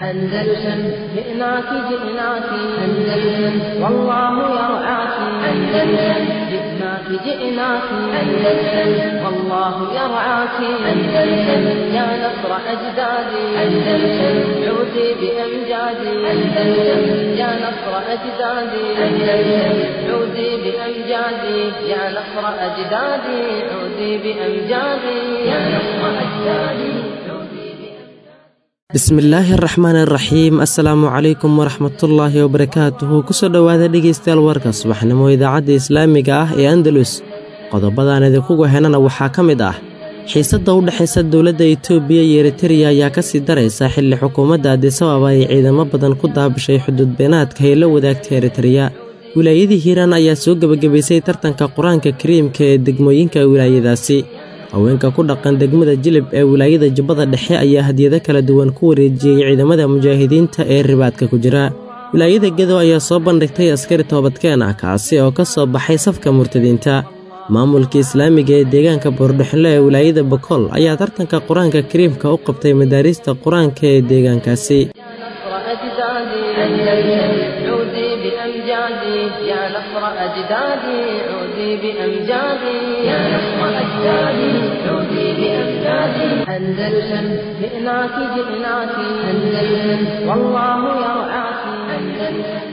أندلسن جئناك جئناك أندلسن والله يرعاك أندلسن جئناك جئناك أندلسن والله يرعاك أندلسن يا نصر أجدادي أندلسن عودي بأمجادي أندلسن يا نصر أجدادي أندلسن عودي بأمجادي يا نصر أجدادي عودي بأمجادي يا نصر أجدادي bismillaahi araxmaan araxiim assalaamu calaykum waraxmatullaahi wabarakaatuhu kusoo dhowaada dhegaystayaal warka subaxnimo idaacadda islaamiga ah ee andalus qodobadaan idinkugu henana waxaa ka mid ah xiisadda u dhexaysa dowladda itoobiya iyo eritereya ayaa ka sii daraysa xilli xukuumadda adisababa ay ciidamo badan ku daabishay xuduudbeenaadka ay la wadaagtay eritereya wilaayadii hiiraan ayaa soo gebagabaysay tartanka qur-aanka kariimka ee degmooyinka wilaayadaasi haweenka ku dhaqan degmada jilib ee wilaayada jubbada dhexe ayaa hadiyado kala duwan ku wareejiyey ciidamada mujaahidiinta ee ribaadka ku jira wilaayada gedo ayaa soo bandhigtay askari toobadkeen ah kaasi oo ka soo baxay safka murtadiinta maamulka islaamiga ee deegaanka boordhexle ee wilaayada bokool ayaa tartanka qur-aanka kariimka u qabtay madaariista qur-aanka ee deegaankaasi يا نصر أجدادي عودي بأمجادي يا نصر أجدادي عودي بأمجادي أندلسن جئناك جئناك أندلسن والله يرعاك أندلسن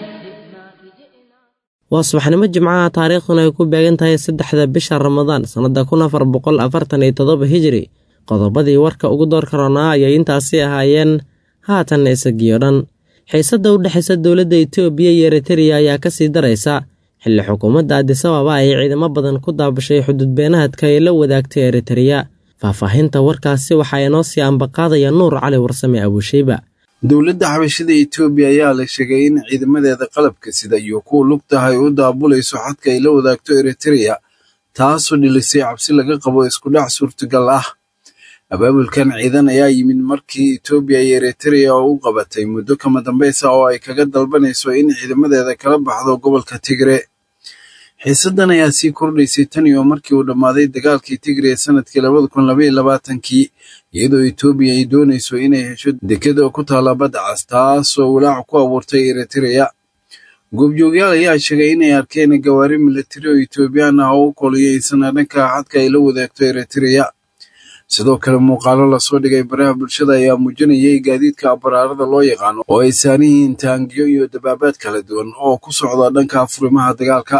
waa subaxnimo jimcaha taariikhduna ay ku beegan tahay saddexda bisha ramadaan sannadda kun afar boqol afartan iyo toddoba hijiri qodobadii warka ugu door karoonaa ayay intaasi ahaayeen haatanna isagiyo dhan xiisadda u dhexaysa dowladda itoobiya iyo eritereya ayaa ka sii daraysa xilli xukuumadda adisababa ay ciidamo badan ku daabashay xuduudbeenaadka ay la wadaagtay eritereya faahfaahinta warkaasi waxaa inoo sii ambaqaadaya nuur cali warsame abuusheyba dowladda xabashada etoobiya ayaa la sheegay in ciidamadeeda qalabka sida iyo kuwa lugtaha ay u daabulayso xadka ay la wadaagto eritereya taasoo dhilisay cabsi laga qabo iskudhac suurtagal ah abaabulkan ciidan ayaa yimid markii etoobiya iyo eritereya oo u qabatay muddo kama dambaysa oo ay kaga dalbanayso in ciidamadeeda kala baxdo gobolka tigre xiisaddan ayaa sii kordhaysay tan iyo markii uu dhammaaday dagaalkii tigre ee sanadkii labada kun labaiyo labaatankii iyadoo etoobiya ay doonayso inay hesho dekeda ku taalla badda cas taasoo walaac ku abuurtay eritereya goobjoogyaal ayaa sheegay inay arkeen gawaari milatari oo etoobiyaan ah oo u koliyeysan dhanka xadka ay la wadaagto eritereya sidoo kale muuqaalo lasoo dhigay baraha bulshada ayaa muujinayay gaadiidka abaraarada loo yaqaano oo ay saaran yihiin taangiyo iyo dabaabaad kala duwan oo ku socda dhanka furimaha dagaalka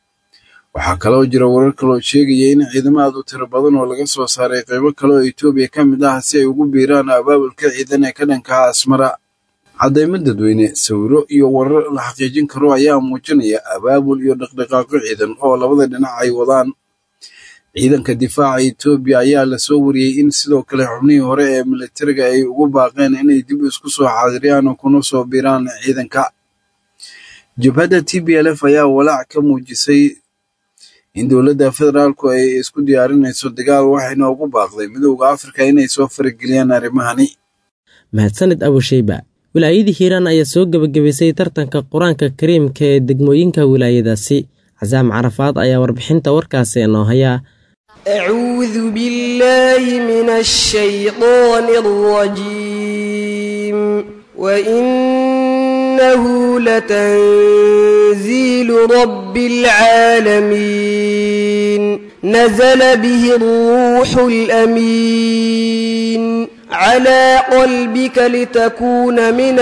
waxaa kaloo jira warar kaloo sheegaya in ciidamo aad u tiro badan oo laga soo saaray qaybo kale oo etoobiya ka mid ah si ay ugu biiraan abaabulka ciidan ee ka dhanka asmara caddaymo dadweyne sawiro iyo warar la xaqiijin karo ayaa muujinaya abaabul iyo dhaqdhaqaaqyo ciidan oo labada dhinac ay wadaan ciidanka difaaca etoobiya ayaa lasoo wariyey in sidoo kale xubnihii hore ee militariga ay ugu baaqeen inay dib isku soo xaadiriyaan oo kuna soo biiraan ciidanka jabhadda t b l f ayaa walaac ka muujisay in dowladda federaalku ay isku diyaarinayso dagaal waxayna ugu baaqday midowda afrika inay soo farageliyaan arrimahani mahadsanid abusheyba wilaayadii hiiraan ayaa soo gebagabaysay tartanka qur-aanka kariimka ee degmooyinka wilaayadaasi casaam carafaad ayaa warbixinta warkaasi inoo hayaa أعوذ بالله من الشيطان الرجيم وإنه لتنزيل رب العالمين نزل به الروح الأمين على قلبك لتكون من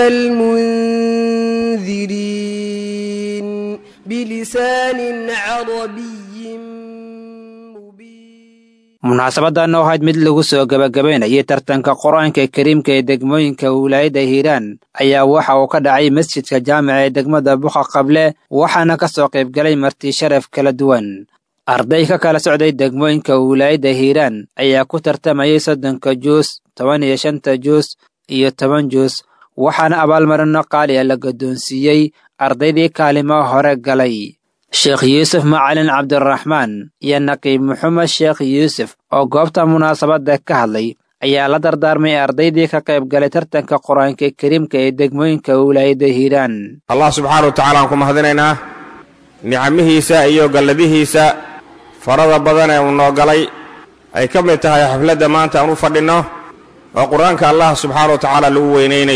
المنذرين بلسان عربي munaasabadan oo ahayd mid lagu soo gebagabaynayay tartanka qur-aanka kariimka ee degmooyinka wilaayada hiiraan ayaa waxa uu ka dhacay masjidka jaamica ee degmada buqa qable waxaana ka soo qaybgalay marti sharaf kala duwan arday ka kala socday degmooyinka wilaayada hiiraan ayaa ku tartamayay soddonka juus toban iyo shanta juus iyo toban juus waxaana abaalmarino qaali a la guddoonsiiyey ardaydii kaalimo hore galay sheekh yuusuf macalin cabdiraxmaan iyo naqiib maxamed sheekh yuusuf oo goobta munaasabadda ka hadlay ayaa la dardaarmay ardaydii ka qayb galay tartanka qur-aanka kariimka ee degmooyinka wilaayada hiiraan allah subxaana wa tacaala aan ku mahadinaynaa nicamihiisa iyo galladihiisa farada badan ee uu noo galay ay ka mid tahay xafladda maanta aan u fadhinno oo qur-aanka allah subxaana wa tacaala lagu weynaynayo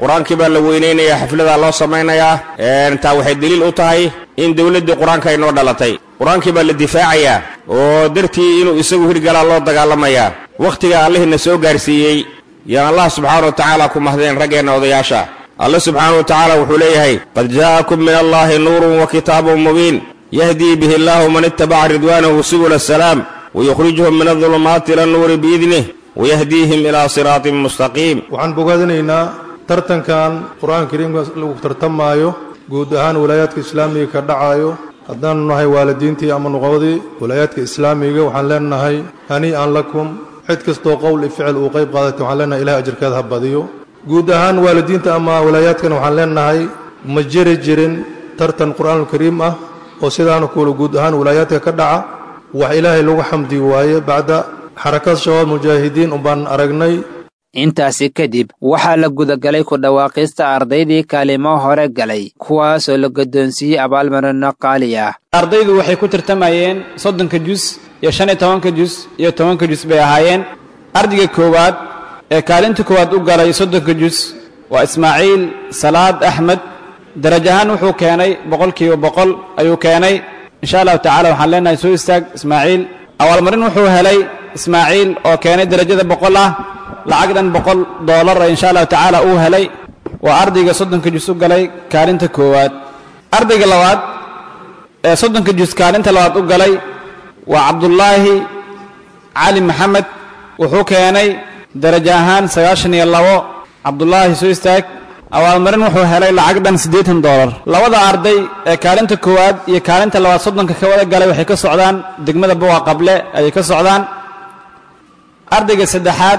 qur-aankii baa la weynaynayaa xafladaa loo samaynayaa taa waxay deliil u tahay in dowladdii qur-aanka ay noo dhalatay qur-aankii baa la difaacayaa oo dartii inuu isagu hirgalaa loo dagaalamayaa wakhtiga allihiina soo gaarsiiyey yaan allah subxaana wa tacaala ku mahdeen raggeenna odayaasha alle subxaana wa tacaala wuxuu leeyahay qad jaa'akum min allaahi nuurun wa kitaabun mubiin yahdii bihi illaahu man ittabaca ridwaanahu subula asalaam wayukhrijuhum min adulumaati ila annuuri biidnih wayahdiihim ilaa siraatin mustaqiim waxaan bogaadinaynaa tartankan qur-aanka kariimka lagu tartamaayo guud ahaan walaayaadka islaamiga ka dhacaayo haddaanu nahay waalidiintii ama nuqabadii walaayaadka islaamiga waxaan leenahay hanii'an lakum cid kastoo qowl iyo ficil uu qayb qaadatay waxaan leenahay ilahay ajarkeeda ha badiyo guud ahaan waalidiinta ama walaayaadkan waxaan leenahay ma jiri jirin tartan qur-aanulkariim ah oo sidaana kuula guud ahaan walaayaadka ka dhaca wax ilaahay lagu xamdi waaye bacda xarakad shabaab mujaahidiin umbaan aragnay intaasi kadib waxaa la gudagalay ku dhawaaqista ardaydii kaalimo hore galay kuwaasoo la guddoonsiiyey abaalmarino qaali ah ardaydu waxay ku tartamayeen soddonka jus iyo shan iyo tobanka jus iyo tobanka jus bay ahaayeen ardayga koowaad ee kaalinta koowaad u galay soddonka jus waa ismaaciil salaad axmed daraj ahaan wuxuu keenay boqolkiiba boqol ayuu keenay insha allahu tacala waxaan leenahay soo istaag ismaaciil abaalmarin wuxuu helay ismaaciil oo keenay derajada boqol ah lacag dhan boqol doolar insha allahu tacaala uu helay waa ardayga soddonka jus u galay kaalinta koowaad ardayga labaad ee soddonka jus kaalinta labaad u galay waa cabdullaahi cali maxamed wuxuu keenay darajo ahaan sagaashan iyo labo cabdullaahi soo istaag abaalmarin wuxuu helay lacag dhan siddeetan doolar labada arday ee kaalinta koowaad iyo kaalinta labaad soddonka ka wada galay waxay ka socdaan degmada buqa qable ayay ka socdaan ardayga saddexaad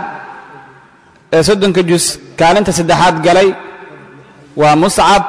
ee soddonka jus kaalinta saddexaad galay waa muscab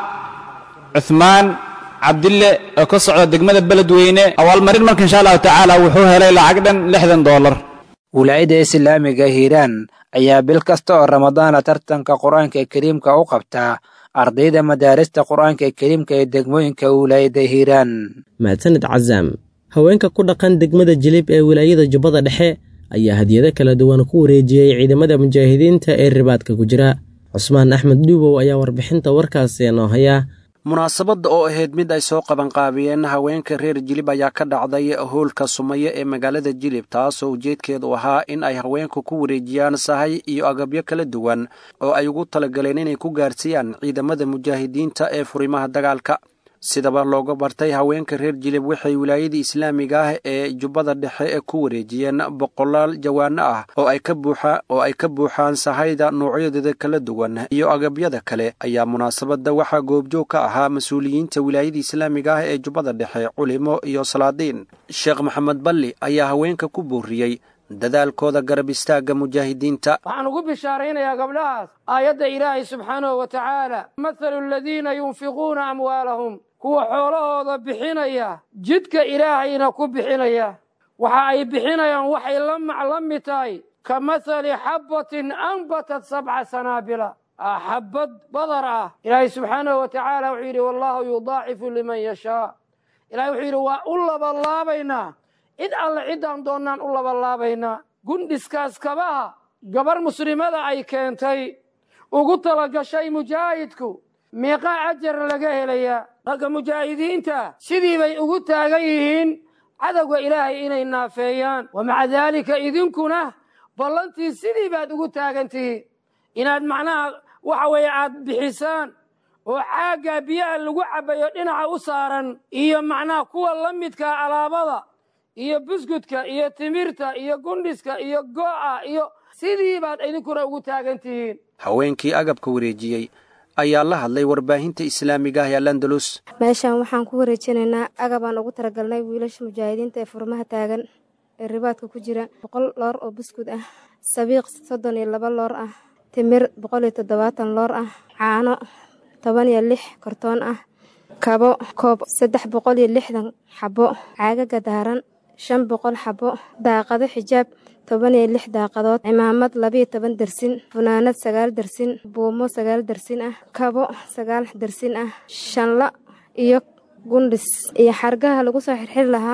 cuhmaan cabdille oo ka socda degmada beledweyne abaalmarin marka insha allahu tacaala wuxuu helay lacag dhan lixdan doolar wilaayadda islaamiga hiiraan ayaa bil kasta oo ramadaana tartanka qur-aanka kariimka u qabtaa ardayda madaarista qur-aanka kariimka ee degmooyinka wilaayadda hiiraan mahadsanid casaam haweenka ku dhaqan degmada jilib ee wilaayada jubbada dhexe ayaa hadiyado kala duwan ku wareejiyey ciidamada mujaahidiinta ee ribaadka ku jira cusmaan axmed dhuubow ayaa warbixinta warkaasi noo haya munaasabadda oo ahayd mid ay soo qabanqaabiyeen haweenka reer jilib ayaa ka dhacday howlka sumaye ee magaalada jilib taasoo ujeedkeedu ahaa in ay haweenku ku wareejiyaan sahay iyo agabyo kala duwan oo ay ugu talagaleen inay ku gaarsiiyaan ciidamada mujaahidiinta ee furimaha dagaalka sidaba looga bartay haweenka reer jilib waxay wilaayadii islaamiga ah ee jubbada dhexe ee ku wareejiyeen boqolaal jawaano ah oo ay ka buuxa oo ay ka buuxaan sahayda noocyadeeda kala duwan iyo agabyada kale ayaa munaasabadda waxaa goobjoog ka ahaa mas-uuliyiinta wilaayadii islaamiga ah ee jubbada dhexe culimo iyo salaadiin sheekh maxamed balli ayaa haweenka ku booriyey dadaalkooda garab istaagga mujaahidiinta waxaan ugu bishaaraynayaa gabdhahaas aayadda ilaahay subxaanahu wa tacaala mathalu aladiina yunfiquuna amwaalahum kuwa xoolahooda bixinaya jidka ilaahayna ku bixinaya waxa ay bixinayaan waxay la mid tahay ka mathali xabbatin anbatat sabca sanaabila xabbad badar ah ilaahay subxaanahu wa tacaala wuxuu yidhi wallaahu yudaacifu liman yashaa ilahay wuxuu yidhi waa u labalaabaynaa cid alle ciddaan doonnaan u labalaabaynaa gundhiskaas kabaha gabar muslimada ay keentay ugu talagashay mujaahidku meeqaa ajar laga helayaa ragga mujaahidiinta sidii bay ugu taagan yihiin cadowga ilaahay inay naafeeyaan wa maca daalika idinkuna ballantii sidii baad ugu taagan tihiin inaad macnaha waxa weeye aad bixisaan oo caaggaa biyaha lagu cabbayo dhinaca u saaran iyo macnaha kuwa la midkaa alaabada iyo buskudka iyo timirta iyo gundhiska iyo go'a iyo sidii baad idinkuna ugu taagan tihiin haweenkii agabka wareejiyey ayaa la hadlay warbaahinta islaamiga ah ee landalus meeshaan waxaan ku wareejinaynaa agabaan ugu talagalnay wiilasha mujaahidiinta ee furmaha taagan ee ribaadka ku jira boqol loor oo buskud ah sabiiq soddon iyo laba loor ah timir boqol iyo toddobaatan loor ah caano toban iyo lix kortoon ah kabo koob saddex boqol iyo lixdan xabo caagaga daaran shan boqol xabo daaqado xijaab toban iyo lix daaqadood cimaamad labiyo toban dersin funaanad sagaal dersin buumo sagaal dersin ah kabo sagaal dersin ah shanla iyo gundhis iyo xargaha lagu soo xirxiri lahaa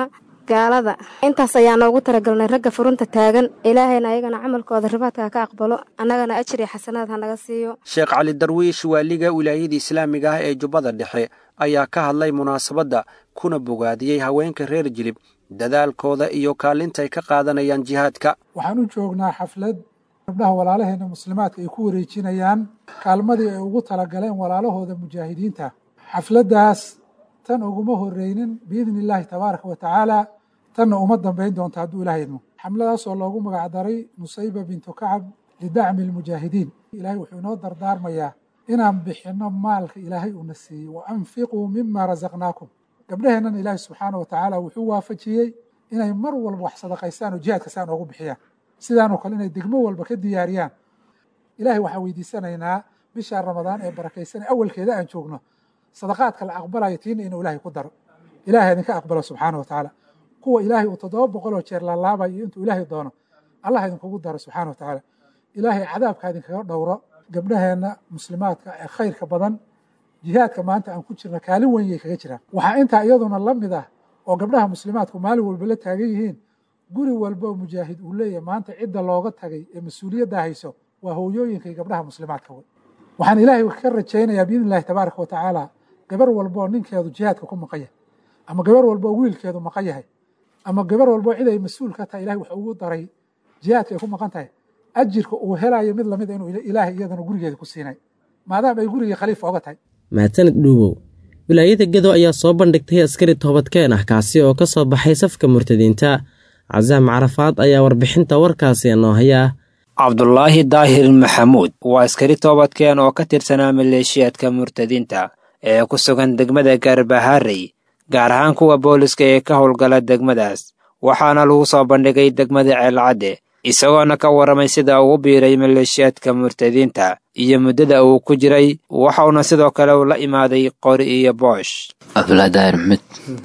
gaalada intaas ayaa noogu talagalnay ragga furunta taagan ilaahayna ayagana camalkooda ribaadka ka aqbalo annagana ajir iyo xasanaad ha naga siiyo sheekh cali darwiish waaliga wilaayada islaamiga ah ee jubbada dhexe ayaa ka hadlay munaasabadda kuna bogaadiyey haweenka reer jilib dadaalkooda iyo kaalintay ka qaadanayaan jihaadka waxaan u joognaa xaflad gabdhaha walaalaheena muslimaadka ay ku wareejinayaan kaalmadii ay ugu talagaleen walaalahooda mujaahidiinta xafladdaas tan uguma horreynin biidni illaahi tabaaraka wa tacaala tanna uma dambayn doonto hadduu ilaah idmo xamladaasoo loogu magacdaray nusayba bintu kacab lidacmi almujaahidiin ilaahay wuxuu inoo dardaarmayaa inaan bixinno maalka ilaahay uuna siiyey wa anfiquu mima rasaqnaakum gabdhaheennan ilaahay subxaana wa tacaala wuxuu waafajiyey inay mar walba wax sadaqaystaan oo jihaadka saan oogu bixiyaan sidaanoo kale inay degmo walba ka diyaariyaan ilaahay waxaan weydiisanaynaa bishaa ramadaan ee barakaysan awalkeeda aan joogno sadaqaadka la aqbalayo tiina inuu ilaahay ku daro ilaahay idinka aqbalo subxaana wa tacaala kuwa ilaahay uu toddoba boqoloo jeer laalaabayo iyo intuu ilaahay doono allah idinkugu daro subxaana wa tacaala ilaahay cadaabka idinkaga dhowro gabdhaheenna muslimaadka ee khayrka badan jihaadka maanta aan ku jirna kaalin weyn yay kaga jiraan waxaa intaa iyaduna la mid ah oo gabdhaha muslimaadku maalin walba la taagan yihiin guri walba oo mujaahid uu leeyahay maanta cidda looga tagay ee mas-uuliyadda hayso waa hooyooyinka iyo gabdhaha muslimaadka wey waxaan ilaahay ka rajaynayaa biidni illahi tabaaraka wa tacaala gabar walba oo ninkeedu jihaadka ku maqan yahay ama gabar walba oo wiilkeedu maqan yahay ama gabar walba oo cid ay mas-uul ka tahay ilahay wuxuu ugu daray jihaadka ay ku maqan tahay ajirka uu helayo mid lamid a inuu ilaahay iyadana gurigeeda ku siinay maadaama ay gurigii khaliif ooga tahay mahadsanid dhuubow wilaayada gedo ayaa soo bandhigtay askari toobadkeen ah kaasi oo ka soo baxay safka murtadiinta casaam carafaad ayaa warbixinta warkaasi noo haya cabdulaahi daahir maxamuud waa askari toobadkeen oo ka tirsanaa maleeshiyaadka murtadiinta ee ku sugan degmada gaarbahaarey gaar ahaan kuwa booliska ee ka howlgala degmadaas waxaana lagu soo bandhigay degmada ceelcadde isagoona ka warramay sida ugu biiray maleeshiyaadka murtadiinta iyo muddada uu ku jiray waxauna sidoo kale la imaaday qori iyo boosh cabdulaahi daahir maxamed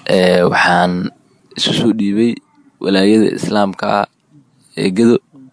waxaan isu soo dhiibay walaayada islaamka ah ee gedo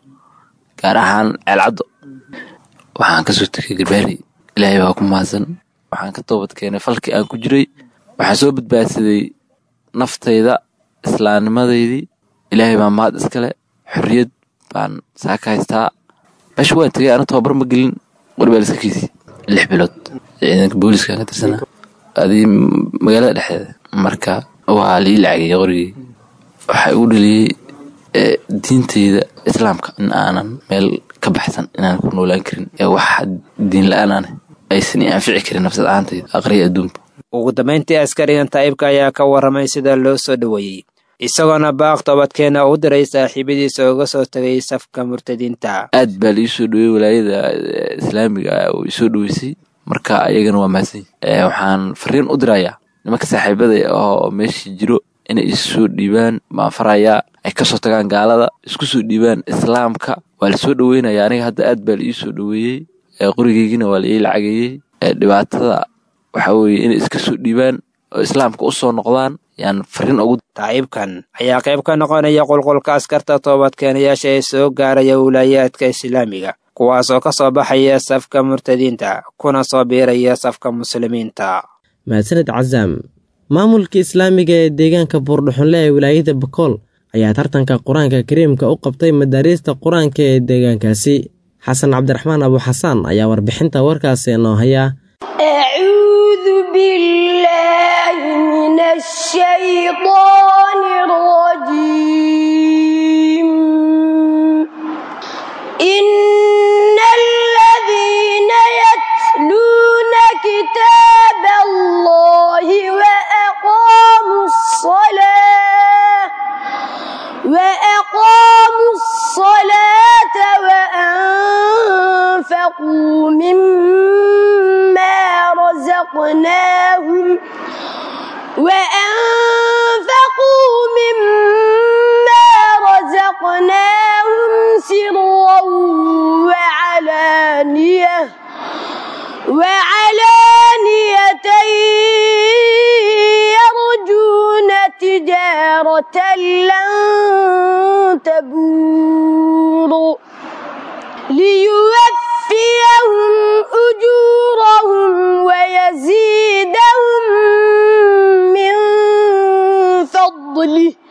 gaar ahaan ceelcaddo waxaan kasoo tegay garbaari ilaahay baa ku mahadsan waxaan ka toobad keenay falkii aan ku jiray waxaan soo badbaadsaday naftayda islaamnimadeydii ilaahay baa mahad iskale xorriyad baan saa ka haystaa meesha waan tegay ana tababar ma gelin warbaa liska kiisi lix bilood ciidanka booliiskaan ka tirsanaa adii magaalada dhexdeeda marka waa lii lacagay qorigii waxaa igu dhaliyey diintayda islaamka in aanan meel ka baxsan inaan ku noolaan karin ee wax diin la-aan ane aysan i anfici karin nafsad ahaantayda aqriya adduunka ugu dambayntii askarigan taa'ibka ayaa ka warramay sida loo soo dhoweeyey isagoona baaq toobadkeena u diray saaxiibadiisa uga soo tegay safka murtadiinta aad baa la ii soo dhowey walaayada islaamiga oo isoo dhoweysay marka ayagana waa mahadsan waxaan fariin u dirayaa nimanka saaxiibada oo meeshii jiro inay issoo dhiibaan baan farayaa ay kasoo tagaan gaalada isku soo dhiibaan islaamka waa lasoo dhoweynaya aniga hadda aad baa la ii soo dhoweeyey qorigeygina waa la ii lacageeyey dhibaatada waxa weeye inay iska soo dhiibaan oo islaamka u soo noqdaan yaan fariin ugu taa'ibkan ayaa qayb ka noqonaya qulqulka askarta toobadkeenayaasha ee soo gaaraya wilaayaadka islaamiga kuwaas oo ka soo baxaya safka murtadiinta kuna soo biiraya safka muslimiinta mahadsaned casaam maamulka islaamiga ee deegaanka buurdhuxunle ee wilaayada bakool ayaa tartanka qur-aanka kariimka u qabtay madaariista qur-aanka ee deegaankaasi xasan cabdiraxmaan abuxasaan ayaa warbixinta warkaasi noo haya أعوذ بالله من الشيطان الرجيم إن الذين يتلون كتاب الله وأقاموا الصلاة وأقاموا الصلاة وأنفقوا مما رزقناهم وأنفقوا مما رزقناهم سرا وعلانية وعلانية يرجون تجارة لن تبور ليوفيهم أجورهم ويزيدهم من فضله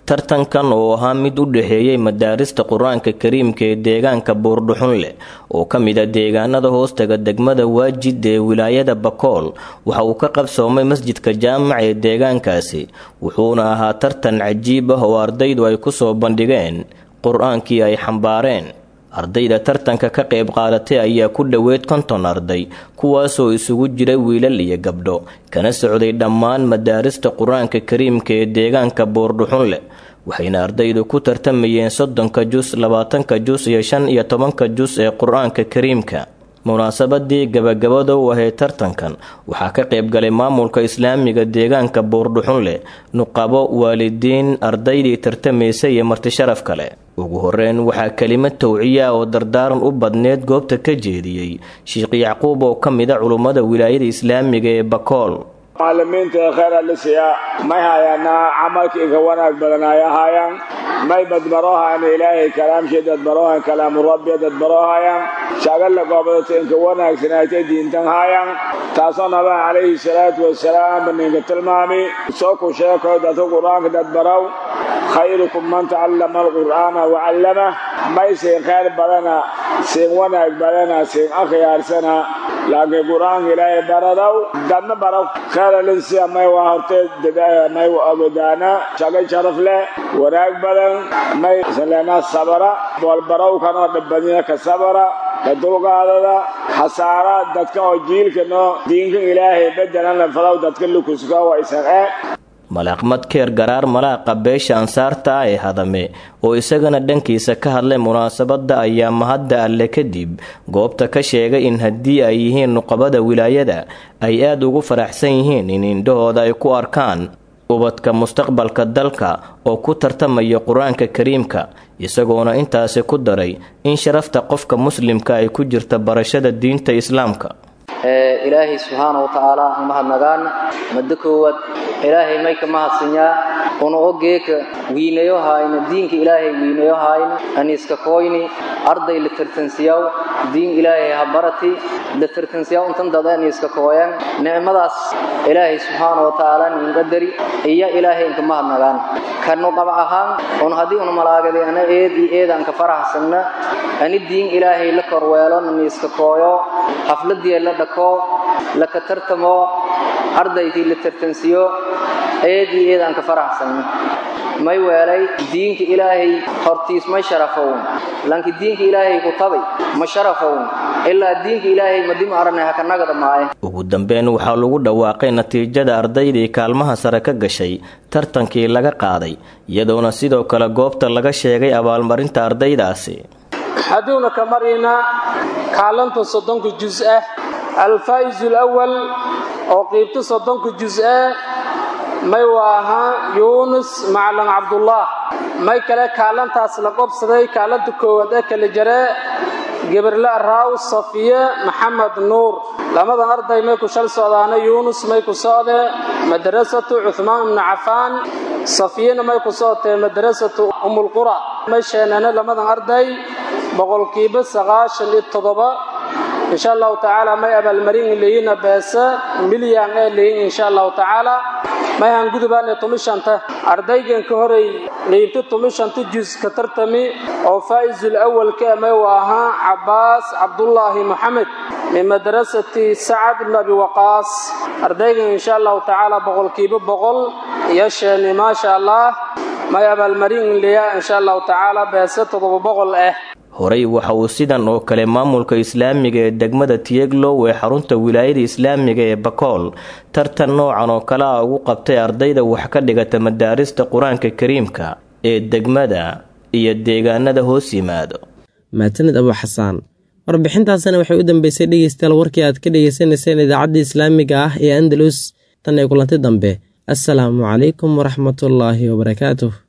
tartankan oo ahaa mid u dhexeeyey madaarista qur-aanka kariimka ee deegaanka buurdhuxunleh oo ka mid a deegaanada hoostaga degmada waajid ee wilaayada bakool waxa uu ka qabsoomay masjidka jaamac ee deegaankaasi wuxuuna ahaa tartan cajiib ah oo ardaydu ay ku soo bandhigeen qur-aankii ay xambaareen ardayda tartanka ka qayb qaadatay ayaa ku dhoweed konton arday kuwaasoo isugu jira wiilal iyo gabdho kana socday dhammaan madaarista qur-aanka kariimka ee deegaanka buurdhuxunleh waxayna ardaydu ku tartamayeen soddonka jus labaatanka jus iyo shan iyo tobanka jus ee qur-aanka kariimka munaasabadii gabagabada u ahayd tartankan waxaa ka qayb galay maamulka islaamiga deegaanka buurdhuxunleh nuqabo waalidiin ardaydii tartamaysay iyo martisharaf kale ugu horeyn waxaa kelimad tawciya oo dardaaran u badneed goobta ka jeediyey sheekh yacquub oo ka mid a culummada wilaayada islaamiga ee bakool macallimiinta khayr alisiya may hayaana camalkii ka wanaag badan ay ahaayaan may badbarohayan ilaahay kalaamshii dadbarohayan kalaamu rabbi dadbarohayan shagalla goobadata inka wanaagsanaatay diintan haayaan taasoo nabaha calayhi salaatu wasalaam ninka tilmaami soo ku sheekoy dadka qur-aanka dadbarow khayrukum man tacallama alqur'aana wacallamah may siin khayr badana siin wanaag badana siin akhyaarsana laakiin qur-aanka ilaahay baradow dadna barow khayralinsiya may waa hortee may ogodaana shagay sharaf leh wanaag badan may saleenaa sabara boolbarowkanoo dhabbadina ka sabara ka dulqaadada hasaara dadka oo jiilka noo diinka ilaahay bedelan la falow dadka lukuska waa isan ee malaaqmad keer garaar malaaqa beesha ansaarta ah ee hadame oo isagana dhankiisa ka hadlay munaasabadda ayaa mahadda alle kadib goobta ka sheegay in haddii ay yihiin nuqabada wilaayada ay aad ugu faraxsan yihiin in indhahooda ay ku arkaan ubadka mustaqbalka dalka oo ku tartamaya qur-aanka kariimka isagoona intaasi ku daray in sharafta qofka muslimka ay ku jirta barashada diinta islaamka ilaahay subxaana wa tacaala aan mahadnagaan maddo koowaad ilaahay may ka mahadsanyaa una ogeeka wiinayo haayna diinka ilaahay wiinayo haayna aniiska koyni arday la tartansiyaw diin ilaahay ha barati la tartansiyaw intan dada aniiska kooyan nicmadaas ilaahay subxaana wa tacaala ninga dari iyo ilaahay inka mahadnagaan kanu qaba ahaan un haddii una malaagaday ana eed iyo eedaan ka faraxsanna ani diin ilaahay la korweelo naniiska kooyo xafladii la dhako laka tartamo ardaydii la tartansiyo eed iyo eedaan ka faraxsanna may weelay diinka ilaahay hortiis may sharafown laakiin diinka ilaahay ku tabay ma sharafown ilaa diinka ilaahay madima aragna ha ka nagada maaye ugu dambeyn waxaa lagu dhawaaqay natiijada ardaydii kaalmaha sare ka gashay tartankii laga qaaday iyadoona sidoo kale goobta laga sheegay abaalmarinta ardaydaasi hadduuna ka marayna kaalanta soddonka jus ah alfaa'izu alawal oo qiibta soddonka jus ah may waa ahaa yuunus macalin cabdullah may kale kaalantaas la qobsaday kaalanta koowaad ee kala jaree geberle araaw safiye maxamed nuur lamadan arday may ku shal socdaana yuunus may ku socdee madrasatu cuhmaan ibnu cafaan safiyena may ku socotee madrasatu umulqura may sheeneene lamadan arday boqolkiiba sagaashan iyo toddoba insha allahu tacaala may abaalmarin leeyina beese milyan ee leeyin insha allahu tacaala may han gudubaane tumishanta ardaygan ka horay qiibta tumishanta jus ka tartami oo faa'isul awalka may u ahaa cabbaas cabdullaahi moxamed min madrasati sacad ibn abi waqaas ardaygan insha allahu tacaala boqolkiiba boqol iyo sheeni maasha allah may abaalmarin leeya insha allahu tacaala beese toddoba boqol ah horey waxa uu sidan oo kale maamulka islaamiga ee degmada tiyeglow ee xarunta wilaayada islaamiga ee bakool tartan noocan oo kale a ugu qabtay ardayda wax ka dhigata madaarista qur-aanka kariimka ee degmada iyo deegaanada hoos yimaado maatanid abu xasaan warbixintaasina waxay u dambeysay dhegeystayaal warkii aad ka dhegeysaneyseen idaacadda islaamiga ah ee andalus tan ee kulanti dambe assalaamu calaykum waraxmatullaahi wabarakaatuh